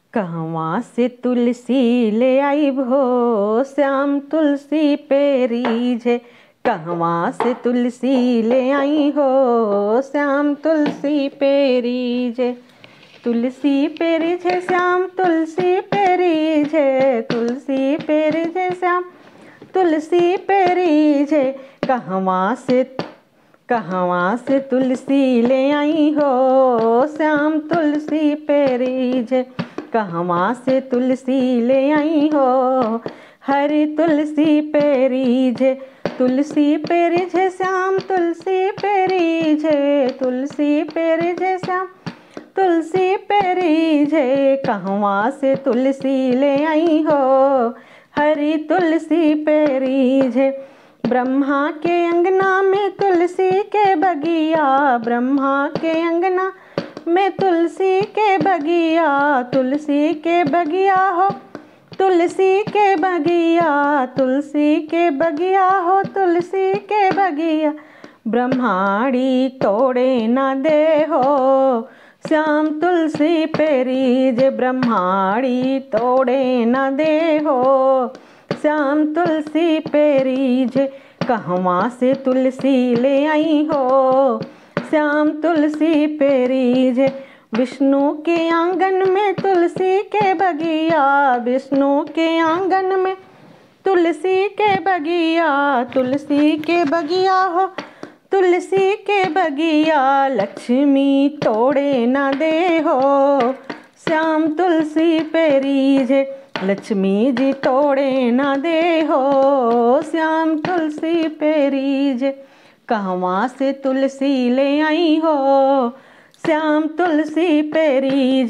कहवा से तुलसी ले आई भो श्याम तुलसी पेरीजे कहवा से तुलसी ले आई हो श्याम तुलसी पेरीजे तुलसी पेरीजे श्याम तुलसी पेरीजे तुलसी पेरीजे श्याम तुलसी पेरीजे कहवा से कहवा से तुलसी ले आई हो श्याम तुलसी पेरीजे कहवा से तुलसी ले आई हो हरी तुलसी पेरीजे तुलसी पेरीजे श्याम तुलसी पेरीजे तुलसी पेरीजे श्याम तुलसी पेरीजे कहवा से तुलसी ले आई हो हरी तुलसी पेरीजे ब्रह्मा के अंगना में तुलसी के बगिया ब्रह्मा के अंगना में तुलसी के बगिया तुलसी के बगिया हो तुलसी के बगिया तुलसी के बगिया हो तुलसी के बगिया ब्रह्माड़ी तोड़े न दे हो श्याम तुलसी पेरीज ब्रह्माड़ी तोड़े न दे हो श्याम तुलसी पेरीज कहवा से तुलसी ले आई हो श्याम तुलसी पेरीज विष्णु के आंगन में तुलसी के बगिया विष्णु के आंगन में तुलसी के बगिया तुलसी के बगिया हो तुलसी के बगिया लक्ष्मी तोड़े न दे हो श्याम तुलसी पेरीज लक्ष्मी जी तोड़े न दे हो श्याम तुलसी पेरीज कहवा से तुलसी ले आई हो श्याम तुलसी पेरीज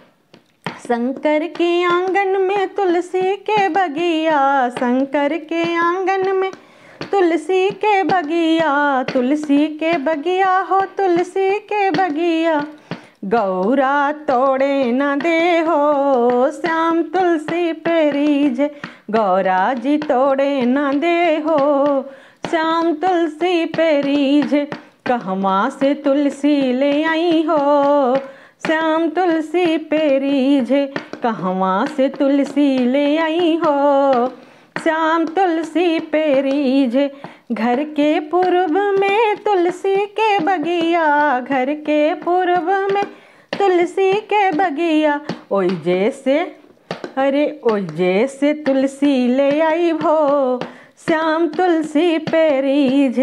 शंकर के आंगन में तुलसी के बगिया शंकर के आंगन में तुलसी के बगिया तुलसी के बगिया हो तुलसी के बगिया गौरा तोड़े न दे हो श्याम तुलसी पेरीज गौरा जी तोड़े न दे हो श्याम तुलसी पेरीज कहवा से तुलसी ले आई हो श्याम तुलसी पेरीज कहवा से तुलसी ले आई हो श्याम तुलसी पेरीज घर के पूर्व में तुलसी के बगिया घर के पूर्व में तुलसी के बगिया ओई जैसे अरे ओई जैसे तुलसी ले आई भो श्याम तुलसी पेरीज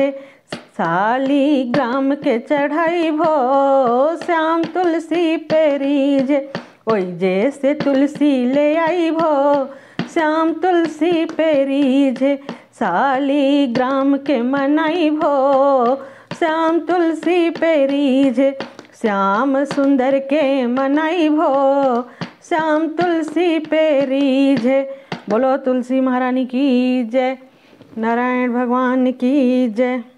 साली ग्राम के चढ़ाई भो श्याम तुलसी पेरीज ओई जैसे तुलसी ले आई भो श्याम तुलसी पेरीज साली ग्राम के मनाई भो श्याम तुलसी पेरीज श्याम सुंदर के मनाई भो श्याम तुलसी पेरीज बोलो तुलसी महारानी की जय नारायण भगवान की जय